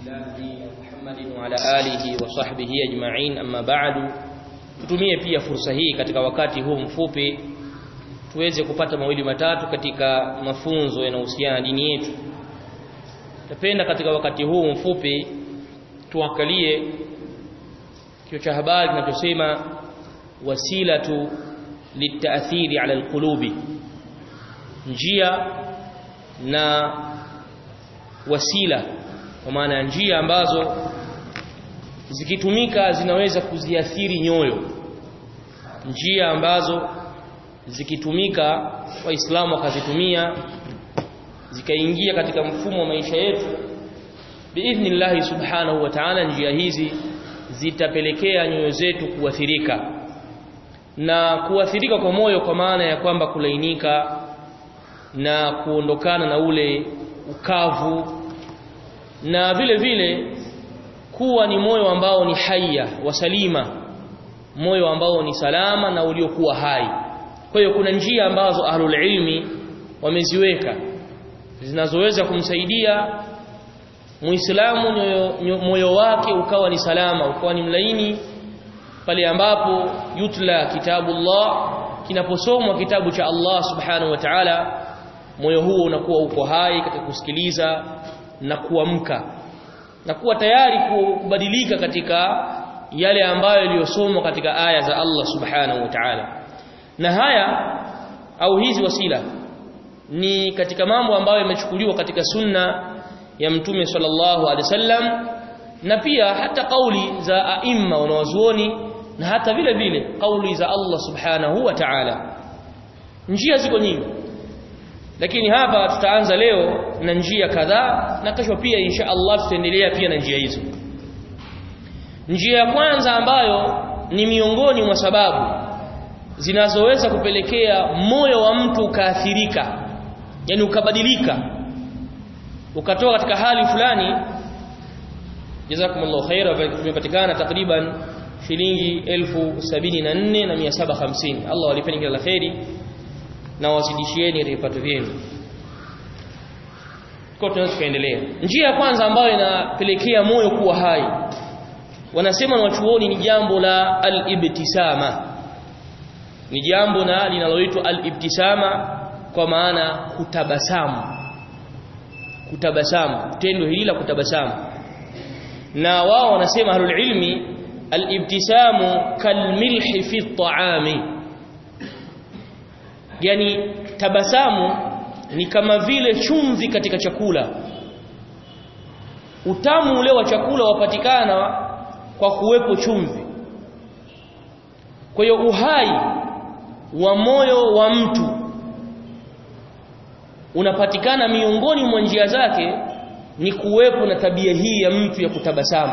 الله Muhammadin wa ala alihi wa sahbihi ajma'in amma ba'du tutumie pia fursa hii katika wakati huu mfupi tuweze kupata mawili matatu katika mafunzo yanayohusiana na dini yetu napenda katika wakati huu mfupi tuangalie kio cha habari kinachosema wasilatu litaathiri ala alqulubi njia na wasila kwa maana njia ambazo zikitumika zinaweza kuziathiri nyoyo njia ambazo zikitumika waislamu wakazitumia zikaingia katika mfumo wa maisha yetu biidhnillah subhanahu wa ta'ala njia hizi zitapelekea nyoyo zetu kuathirika na kuathirika kwa moyo kwa maana ya kwamba kulainika na kuondokana na ule ukavu na vile vile kuwa ni moyo ambao ni haya wasalima moyo ambao ni salama na uliokuwa hai kwa hiyo kuna njia ambazo ahlul ilmi wameziweka zinazoweza kumsaidia muislamu moyo wake ukawa ni salama ukawa ni mlaini pale ambapo yutla kitabullah kinaposomwa kitabu cha Allah subhanahu wa ta'ala moyo huo unakuwa uko hai katika kusikiliza na kuamka na kuwa tayari kubadilika katika yale ambayo yaliyosomwa katika aya za Allah subhanahu wa ta'ala na haya au hizi wasila ni katika mambo ambayo yamechukuliwa katika sunna ya mtume sallallahu alaihi wasallam na pia hata kauli za aima wanawazuoni na hata vile vile kauli za Allah subhanahu wa ta'ala njia ziko nyingi lakini hapa tutaanza leo na njia kadhaa na kesho pia insha Allah tutaendelea pia na njia hizo njia ya kwanza ambayo ni miongoni mwa sababu zinazoweza kupelekea moyo wa mtu ukaathirika yani ukabadilika ukatoka katika hali fulani jazakumullahu khaira tumepatikana takriban shilingi elfu sabini na nne na mia saba hamsini Allah walipeni kila la kheri na wazidishieni katika vipato vyenu kwa tunaweza kuendelea njia ya kwanza ambayo inapelekea moyo kuwa hai wanasema na wachuoni ni jambo la al-ibtisama ni jambo na linaloitwa al-ibtisama kwa maana kutabasamu kutabasamu tendo hili la kutabasamu na wao wanasema ahlul ilmi al-ibtisamu kalmilhi fi at-ta'ami yani tabasamu ni kama vile chumvi katika chakula utamu ule wa chakula wapatikana kwa kuwepo chumvi kwa hiyo uhai wa moyo wa mtu unapatikana miongoni mwa njia zake ni kuwepo na tabia hii ya mtu ya kutabasamu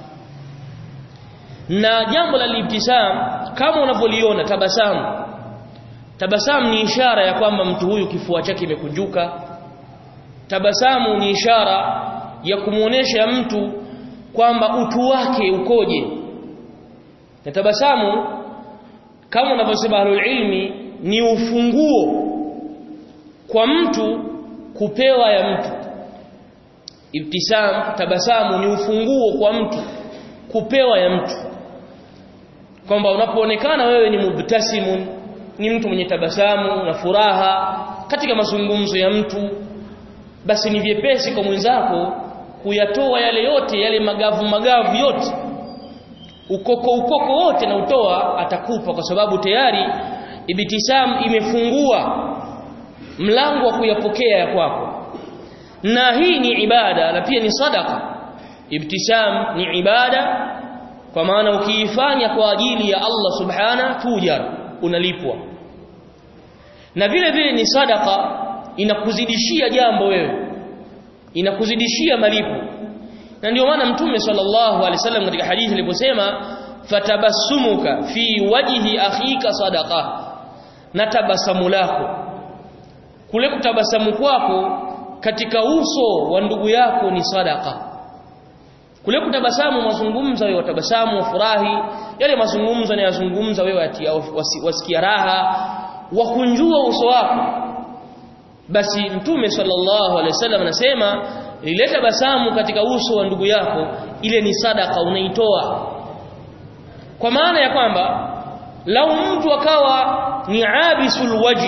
na jambo la libtisam kama unavyoliona tabasamu tabasamu ni ishara ya kwamba mtu huyu kifua chake kimekunjuka tabasamu ni ishara ya kumuonesha mtu kwamba utu wake ukoje na tabasamu kama unavyosema ahlul ilmi ni ufunguo kwa mtu kupewa ya mtu ibtisam tabasamu ni ufunguo kwa mtu kupewa ya mtu kwamba unapoonekana wewe ni mubtasimun ni mtu mwenye tabasamu na furaha katika mazungumzo ya mtu basi ni vyepesi kwa mwenzako kuyatoa yale yote yale magavu magavu yote ukoko ukoko wote na utoa atakupa kwa sababu tayari ibtisam imefungua mlango wa kuyapokea ya kwako na hii ni ibada na pia ni sadaka ibtisam ni ibada kwa maana ukiifanya kwa ajili ya Allah subhana tujar unalipwa na vile vile ni sadaka inakuzidishia jambo wewe inakuzidishia malipo na ndio maana mtume sallallahu alaihi wasallam katika hadithi aliposema fatabassumuka fi wajhi akhika sadaqa na tabasamu lako kule kutabasamu kwako katika uso wa ndugu yako ni sadaka kule kutabasamu mazungumzo wewe watabasamu wafurahi yale mazungumzo yanayozungumza wewe wasikia raha wakunjua uso wako basi mtume sallallahu alaihi wasallam anasema lile tabasamu katika uso wa ndugu yako ile ni sadaka unaitoa kwa maana ya kwamba lau mtu akawa ni abisul wajhi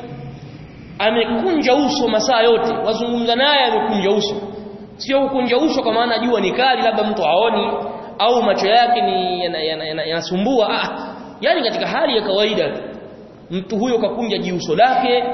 amekunja uso masaa yote wazungumza naye amekunja uso sio kukunja uso kwa maana jua ni kali labda mtu haoni au macho yake ni yanasumbua yana, yana, yana ah yani katika hali ya kawaida mtu huyo kakunja jiuso lake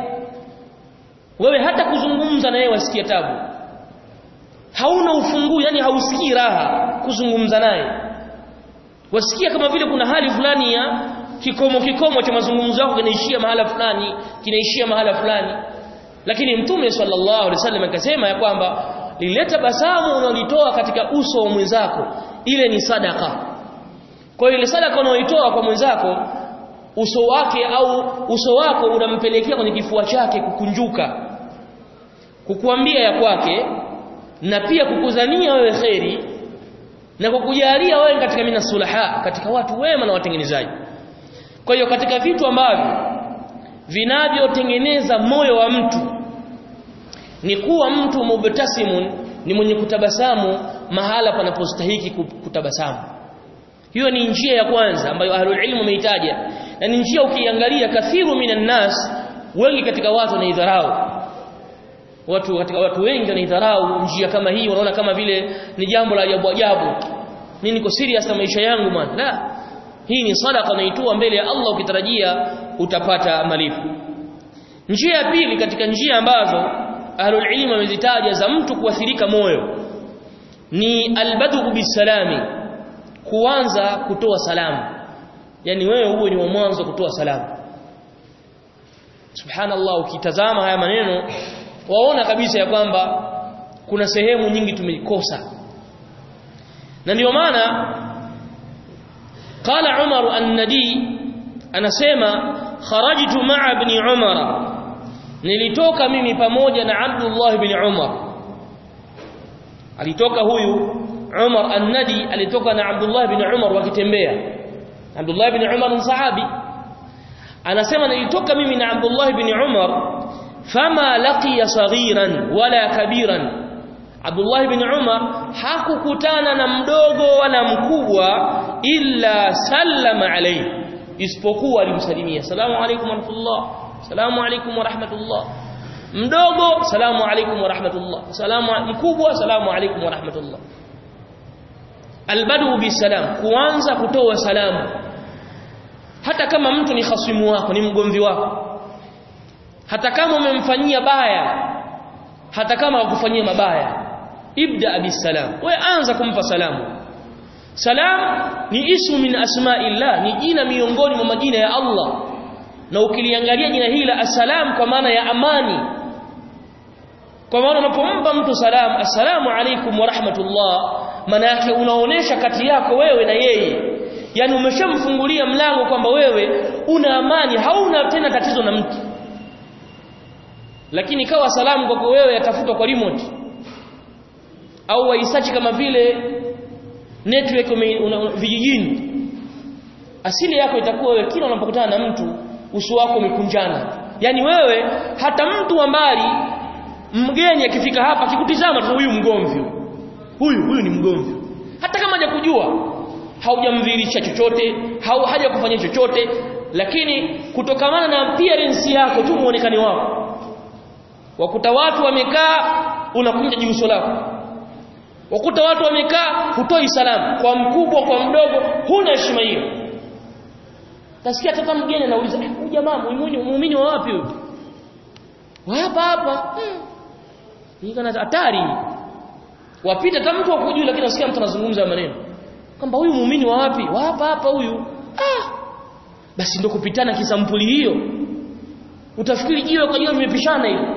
wewe hata kuzungumza na yeye wasikia tabu hauna ufungu yani hausikii raha kuzungumza naye wasikia kama vile kuna hali fulani ya kikomo kikomo cha mazungumzo yako kinaishia mahala fulani kinaishia mahala fulani lakini mtume sallallahu alaihi wasallam akasema ya kwamba lile tabasamu unalitoa katika uso wa mwenzako ile ni sadaka kwa hiyo ile sadaka unaoitoa kwa mwenzako uso wake au uso wako unampelekea kwenye kifua chake kukunjuka kukuambia ya kwake na pia kukudhania wewe kheri na kukujalia wewe katika mina sulaha katika watu wema na watengenezaji kwa hiyo katika vitu ambavyo vinavyotengeneza moyo wa mtu ni kuwa mtu mubtasimun ni mwenye kutabasamu mahala panapostahiki kutabasamu hiyo ni njia ya kwanza ambayo ahlul ilmu wameitaja na ni njia ukiangalia kathiru minan nas wengi katika watu wanaidharau watu katika watu wengi wanaidharau njia kama hii wanaona kama vile ni jambo la ajabu ajabu mimi niko serious na maisha yangu man la hii ni sadaqa unaitoa mbele ya Allah ukitarajia utapata malipo njia ya pili katika njia ambazo ahlul ilm wamezitaja za mtu kuathirika moyo ni albadu bisalami kuanza kutoa salamu yani wewe uwe ni wa mwanzo kutoa salamu subhanallah ukitazama haya maneno waona kabisa ya kwamba kuna sehemu nyingi tumeikosa na ndio maana qala Umar an-Nadi anasema kharajtu ma'a ibn Umar nilitoka mimi pamoja na Abdullah ibn Umar alitoka huyu Umar an-Nadi alitoka na Abdullah ibn Umar wakitembea Abdullah ibn Umar ni sahabi anasema nilitoka mimi na Abdullah ibn Umar fama laqiya saghiran wala kabiran Abdullah ibn Umar hakukutana na mdogo wala mkubwa illa sallama alayhi isipokuwa alimsalimia salamu alaykum wa rahmatullah salamu alaykum wa rahmatullah mdogo salamu alaykum wa rahmatullah salamu mkubwa salamu alaykum wa rahmatullah albadu bisalam kuanza kutoa salamu hata kama mtu ni khasimu wako ni mgomvi wako hata kama umemfanyia baya hata kama akufanyia mabaya ibda bisalam wewe anza kumpa salamu salam ni ismu min asma'illah ni jina miongoni mwa majina ya Allah na ukiliangalia jina hili la assalam kwa maana ya amani kwa maana unapompa mtu salam assalamu alaykum wa rahmatullah maana yake unaonesha kati yako wewe na yeye yani umeshamfungulia mlango kwamba wewe una amani hauna tena tatizo na mtu lakini kawa salamu kwako wewe yatafutwa kwa remote au waisachi kama vile network vijijini asili yako itakuwa wewe kila unapokutana na mtu uso wako umekunjana yani wewe hata mtu wa mbali mgeni akifika hapa akikutizama tu huyu mgomvi huyu huyu ni mgomvi hata kama hajakujua haujamdhihirisha chochote hau haja kufanya chochote lakini kutokamana na appearance yako tu muonekani wako wakuta watu wamekaa unakunja jiuso lako wakuta watu wamekaa hutoi salamu kwa mkubwa kwa mdogo huna heshima hiyo tasikia hata mgeni anauliza huyu jamaa muumini muumini wa wapi huyu hapa hapa hii kana hatari wapita hata mtu akujui lakini nasikia mtu anazungumza maneno kwamba huyu muumini wa wapi wa hapa hapa huyu ah basi ndio kupitana kisampuli hiyo utafikiri jiwe kwa jiwe limepishana hilo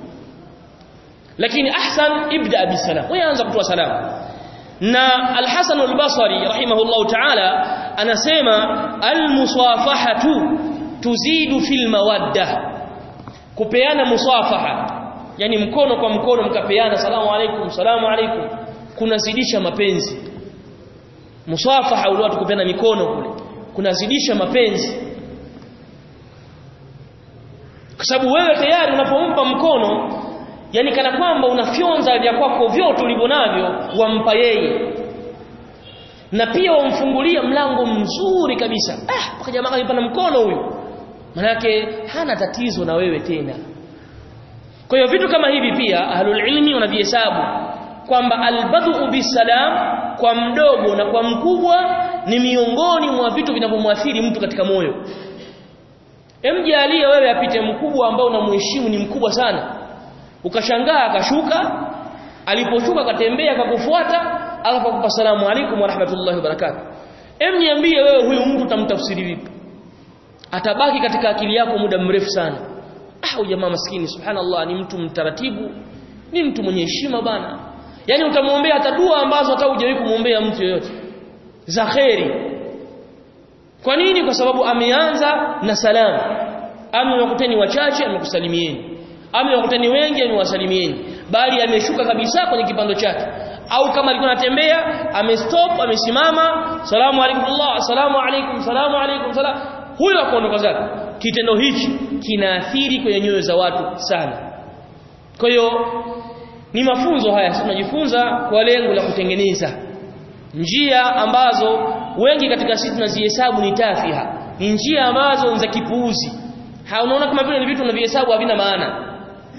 lakini ahsan ibda bisalam wewe anza kutoa salamu na al-Hasan al-Basri rahimahullah ta'ala anasema al-musafahatu tuzidu fil mawadda kupeana musafaha yani mkono kwa mkono mkapeana salamu alaykum salamu alaykum kunazidisha mapenzi musafaha ule watu kupeana mikono kule kunazidisha mapenzi kwa sababu wewe tayari unapompa mkono yani kana kwamba unafyonza vya kwako vyote ulivyo navyo wampa yeye na pia wamfungulia mlango mzuri kabisa ah paka jamaa kanipa na mkono huyu manake hana tatizo na wewe tena kwa hiyo vitu kama hivi pia ahlul ilmi wanavihesabu kwamba albadhu bisalam kwa mdogo na kwa mkubwa ni miongoni mwa vitu vinavyomwathiri mtu katika moyo emjalie wewe apite mkubwa ambao unamheshimu ni mkubwa sana ukashangaa akashuka aliposhuka akatembea akakufuata alafu akupa salamu alaykum wa rahmatullahi wa barakatuh em niambie wewe huyu mtu utamtafsiri vipi atabaki katika akili yako muda mrefu sana ah jamaa maskini subhanallah ni mtu mtaratibu ni mtu mwenye heshima bana yani utamwombea hata dua ambazo hata hujawahi kumwombea mtu yeyote za kheri kwa nini kwa sababu ameanza na salamu amewakuteni wachache amekusalimieni amewakuteni wengi amewasalimieni bali ameshuka kabisa kwenye kipando chake au kama alikuwa anatembea amestop amesimama salamu alaykum Allah salamu alaykum salamu alaykum salam huyo akaondoka zake kitendo hichi kinaathiri kwenye nyoyo za watu sana kwa hiyo ni mafunzo haya tunajifunza kwa lengo la kutengeneza njia ambazo wengi katika sisi tunazihesabu ni tafiha ni njia ambazo ni za kipuuzi unaona kama vile ni vitu unavihesabu havina maana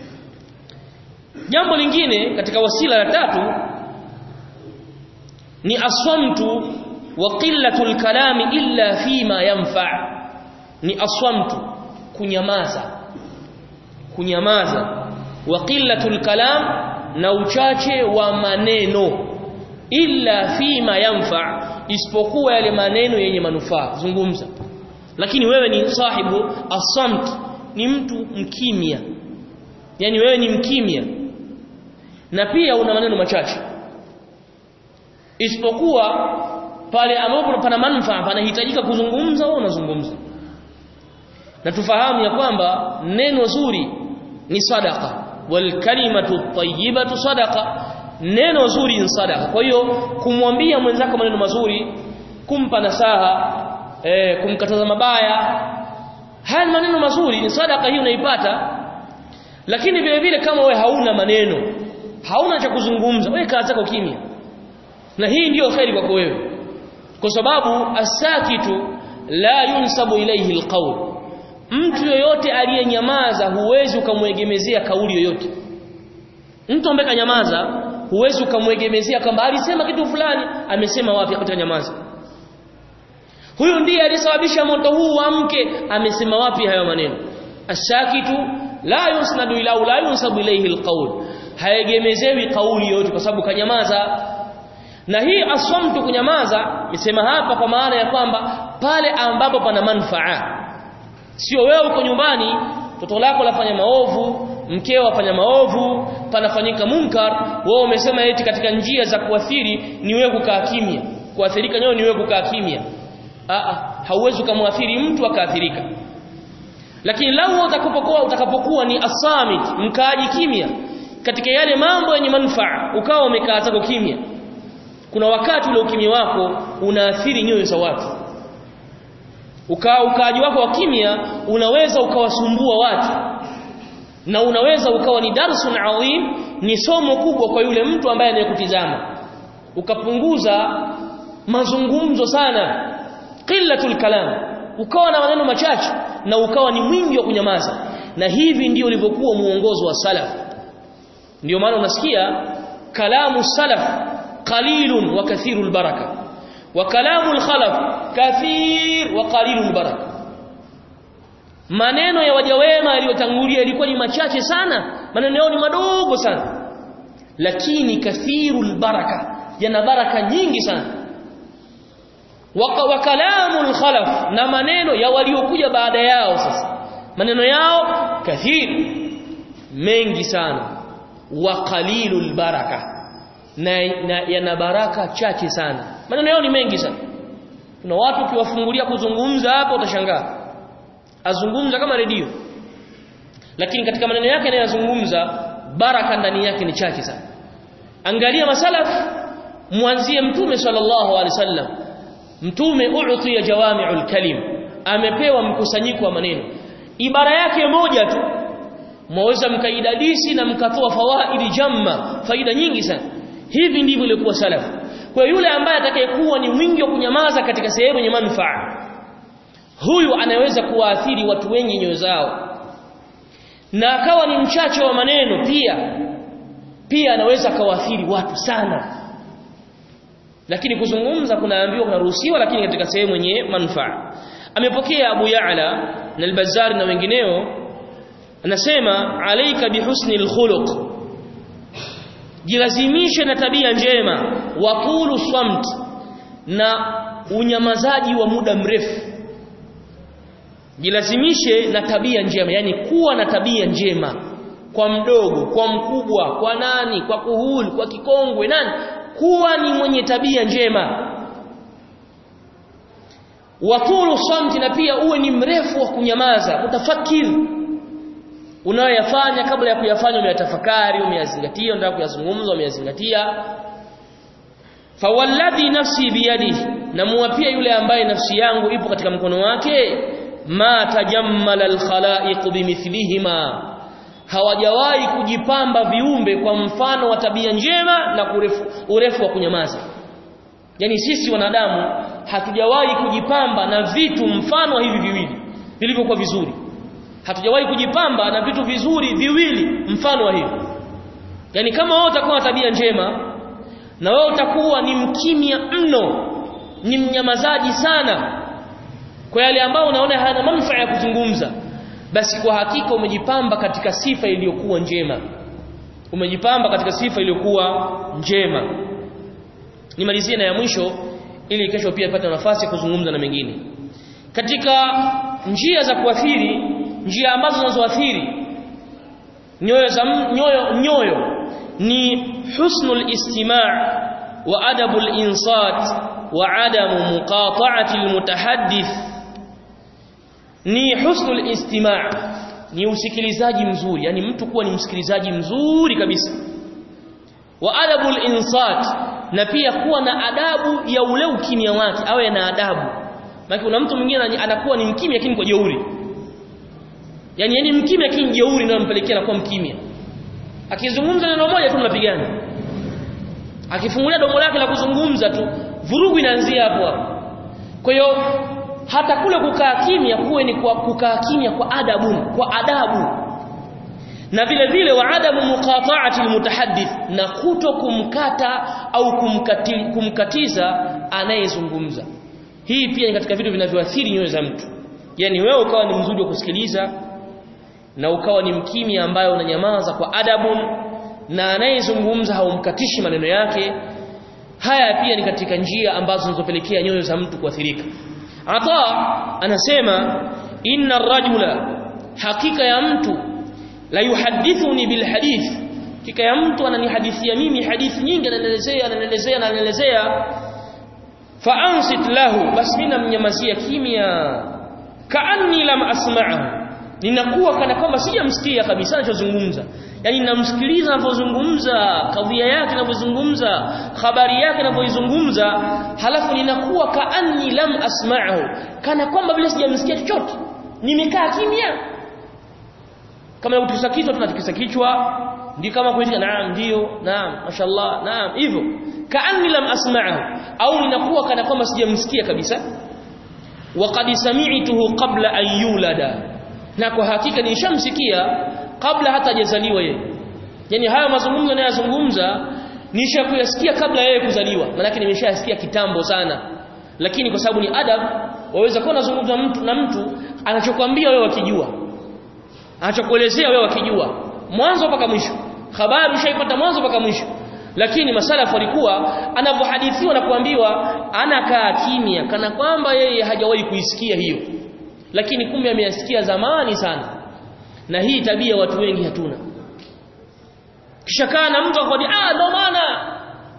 jambo lingine katika wasila la tatu ni aswamtu wa qillatul kalami illa fima yanfa ni aswamtu kunyamaza kunyamaza wa qillatul kalam na uchache wa maneno illa fima yanfa isipokuwa yale maneno yenye manufaa zungumza lakini wewe ni sahibu asamt ni mtu mkimya yani wewe ni mkimya na pia una maneno machache isipokuwa pale ambapo pana manufaa panahitajika kuzungumza wewe unazungumza na tufahamu ya kwamba neno zuri ni sadaka wal kalimatu tayyibatu sadaqa neno zuri ni sadaka kwa hiyo kumwambia mwenzako maneno mazuri kumpa nasaha eh, kumkataza mabaya haya maneno mazuri ni sadaka hiyo unaipata lakini vile vile kama we hauna maneno hauna cha kuzungumza wewe kaa zako kimya na hii ndiyo khairi kwako wewe kwa sababu asakitu la yunsabu ilayhi alqawl mtu yoyote aliyenyamaza huwezi ukamwegemezea kauli yoyote mtu ambaye kanyamaza huwezi ukamwegemezea kwamba alisema kitu fulani amesema wapi katika nyamaza huyu ndiye alisababisha moto huu wa mke amesema wapi hayo maneno ashakitu la yusnadu ila la yunsabu ilayhi alqawl haegemezewi kauli yote kwa sababu kanyamaza na hii aswamtu kunyamaza nisema hapa kwa maana ya kwamba pale ambapo pana manufaa sio wewe uko nyumbani toto lako lafanya maovu mkeo afanya maovu panafanyika munkar wewe umesema eti katika njia za kuathiri ni wewe kukaa kimya kuathirika nyoyo ni wewe kukaa kimya a hauwezi kumwathiri mtu akaathirika lakini lau utakapokuwa utakapokuwa ni asamit mkaaji kimya katika yale mambo yenye manufaa ukawa umekaa zako kimya kuna wakati ule ukimya wako unaathiri nyoyo za watu ukaa ukaaji wako wa kimya unaweza ukawasumbua watu na unaweza ukawa ni darsun adhim ni somo kubwa kwa yule mtu ambaye anayekutizama ukapunguza mazungumzo sana qillatul kalam ukawa na maneno machache na ukawa ni mwingi wa kunyamaza na hivi ndio ulivyokuwa muongozo wa salaf ndio maana unasikia kalamu salaf qalilun wa kathirul baraka wa kalamul khalaf kathir wa qalilul baraka maneno ya waja wema yaliyotangulia ilikuwa ni machache sana maneno yao ni madogo sana lakini kathirul baraka yana baraka nyingi sana wa kalamul khalaf na maneno ya waliokuja baada yao sasa maneno yao kathir mengi sana wa qalilul baraka na, na yana baraka chache sana maneno yao ni mengi sana kuna watu ukiwafungulia kuzungumza hapo utashangaa azungumza kama redio lakini katika maneno yake anayozungumza baraka ndani yake ni chache sana angalia masalaf mwanzie mtume sallallahu alaihi wasallam mtume uutiya jawami'ul kalim amepewa mkusanyiko wa maneno ibara yake moja tu mwaweza mkaidadisi na mkatoa fawaidi jamma faida nyingi sana hivi ndivyo ilikuwa salafu kwa yule ambaye atakayekuwa ni mwingi wa kunyamaza katika sehemu yenye manufaa huyu anaweza kuwaathiri watu wengi nyoyo zao na akawa ni mchache wa maneno pia pia anaweza akawaathiri watu sana lakini kuzungumza kunaambiwa kunaruhusiwa lakini katika sehemu yenye manufaa amepokea Abu Ya'la na al-Bazzar na wengineo anasema alaika bihusni al-khuluq jilazimishe na tabia njema wa tulu samt na unyamazaji wa muda mrefu jilazimishe na tabia njema yani kuwa na tabia njema kwa mdogo kwa mkubwa kwa nani kwa kuhuli kwa kikongwe nani kuwa ni mwenye tabia njema watulu samti na pia uwe ni mrefu wa kunyamaza utafakiri unayoyafanya kabla ya kuyafanya umeyatafakari umeyazingatia unataka kuyazungumza umeyazingatia fawalladhi nafsi biyadihi namuapia yule ambaye nafsi yangu ipo katika mkono wake ma tajammala alkhalaiq bimithlihima hawajawahi kujipamba viumbe kwa mfano wa tabia njema na urefu, urefu wa kunyamaza yani sisi wanadamu hatujawahi kujipamba na vitu mfano wa hivi viwili vilivyokuwa vizuri hatujawahi kujipamba na vitu vizuri viwili mfano wa hivi yani kama wewe utakuwa na tabia njema na wewe utakuwa ni mkimya mno ni mnyamazaji sana kwa yale ambao unaona hayana manufaa ya kuzungumza basi kwa hakika umejipamba katika sifa iliyokuwa njema umejipamba katika sifa iliyokuwa njema nimalizie na ya mwisho ili kesho pia ipate nafasi ya kuzungumza na mengine katika njia za kuathiri njia ambazo zinazoathiri nyoyo za nyoyo nyoyo ni husnul istima' wa adabul insat wa adamu muqata'ati almutahaddith ni husnul istima' ni usikilizaji mzuri yani mtu kuwa ni msikilizaji mzuri kabisa wa adabul insat na pia kuwa na adabu ya ule ukimya wake awe na adabu maana kuna mtu mwingine anakuwa ni mkimya lakini kwa jeuri yani yani mkimya lakini jeuri ndio anampelekea anakuwa mkimya akizungumza neno moja tu mnapigana akifungulia domo lake la kuzungumza tu vurugu inaanzia hapo hapo kwa hiyo hata kule kukaa kimya kuwe ni kwa kukaa kimya kwa adabu kwa adabu na vile vile wa adamu muqata'ati almutahaddith na kuto kumkata au kumkati, kumkatiza anayezungumza hii pia ni katika vitu vinavyoathiri nyoyo za mtu yani wewe ukawa ni mzuri wa kusikiliza na ukawa ni mkimya ambaye unanyamaza kwa adabu na anayezungumza haumkatishi maneno yake haya pia ni katika njia ambazo zinazopelekea nyoyo za mtu kuathirika Ata anasema inna ar-rajula hakika ya mtu la yuhadithuni bil hadith hakika ya mtu ananihadithia mimi hadithi nyingi ananielezea ananielezea ananielezea fa ansit lahu bas mimi namnyamazia kimya kaanni lam asma'ahu ninakuwa kana kwamba sijamsikia kabisa anachozungumza yani namsikiliza anapozungumza kadhia yake anapozungumza habari yake anapoizungumza halafu ninakuwa kaanni lam asma'ahu kana kwamba vile sijamsikia chochote nimekaa kimya kama kutikisa kichwa tunatikisa kichwa ndio kama kuitika naam ndio naam mashallah naam hivyo kaanni lam asma'ahu au ninakuwa kana kwamba sijamsikia kabisa waqad sami'tuhu qabla an yulada na kwa hakika nishamsikia kabla hata hajazaliwa yeye yani haya mazungumzo anayozungumza nishakuyasikia kabla yeye kuzaliwa maana nimeshasikia kitambo sana lakini kwa sababu ni adab waweza kuwa unazungumza mtu na mtu anachokwambia wewe wakijua anachokuelezea wewe wakijua mwanzo mpaka mwisho habari ushaipata mwanzo mpaka mwisho lakini masalafu walikuwa anavyohadithiwa na kuambiwa anakaa kimya kana kwamba yeye hajawahi kuisikia hiyo lakini kumbe ameyasikia zamani sana na hii tabia watu wengi hatuna kisha kaa na mtu akwambia ah ndo maana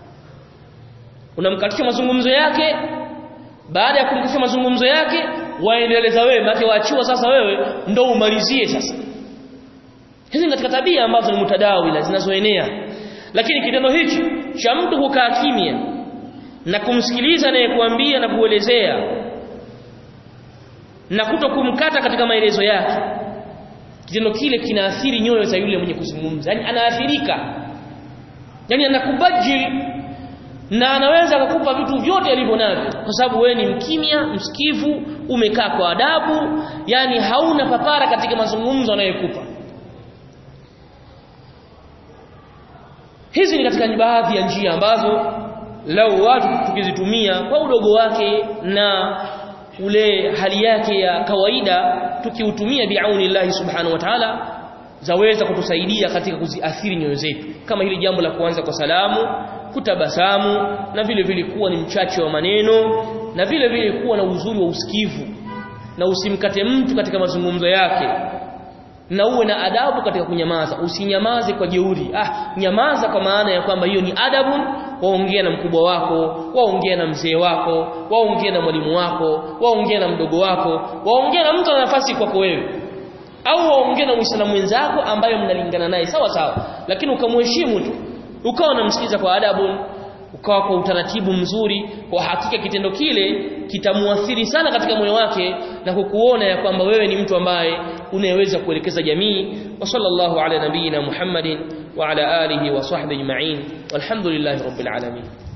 unamkatisha mazungumzo yake baada ya kumkatisha mazungumzo yake waendeleza wewe maana waachiwa sasa wewe ndo umalizie sasa hizi ni katika tabia ambazo ni mutadawila zinazoenea lakini kitendo hichi cha mtu kukaa kimya na kumsikiliza anayekuambia na kuelezea na kuto kumkata katika maelezo yake kitendo kile kinaathiri nyoyo za yule mwenye kuzungumza yani anaathirika yani anakubajil na anaweza kukupa vitu vyote alivyo navyo kwa sababu wewe ni mkimya msikivu umekaa kwa adabu yani hauna papara katika mazungumzo anayokupa hizi ni katika baadhi ya njia ambazo lau watu tukizitumia kwa udogo wake na ule hali yake ya kawaida tukiutumia biaunillahi subhanahu wa ta'ala zaweza kutusaidia katika kuziathiri nyoyo zetu kama hili jambo la kuanza kwa salamu kutabasamu na vile vile kuwa ni mchache wa maneno na vile vile kuwa na uzuri wa usikivu na usimkate mtu katika mazungumzo yake na uwe na adabu katika kunyamaza usinyamaze kwa jeuri ah nyamaza kwa maana ya kwamba hiyo ni adabu waongea na mkubwa wako waongea na mzee wako waongea na mwalimu wako waongea na mdogo wako waongea na mtu ana nafasi kwako wewe au waongea na muislamu mwenzako ambaye mnalingana naye sawa sawa lakini ukamheshimu tu ukawa unamsikiza kwa adabu ukawa kwa utaratibu mzuri kwa hakika kitendo kile kitamuathiri sana katika moyo wake na kukuona ya kwamba wewe ni mtu ambaye unayeweza kuelekeza jamii wa sallallahu ala nabiyina Muhammadin wa ala alihi wa sahbihi ajma'in walhamdulillahi rabbil alamin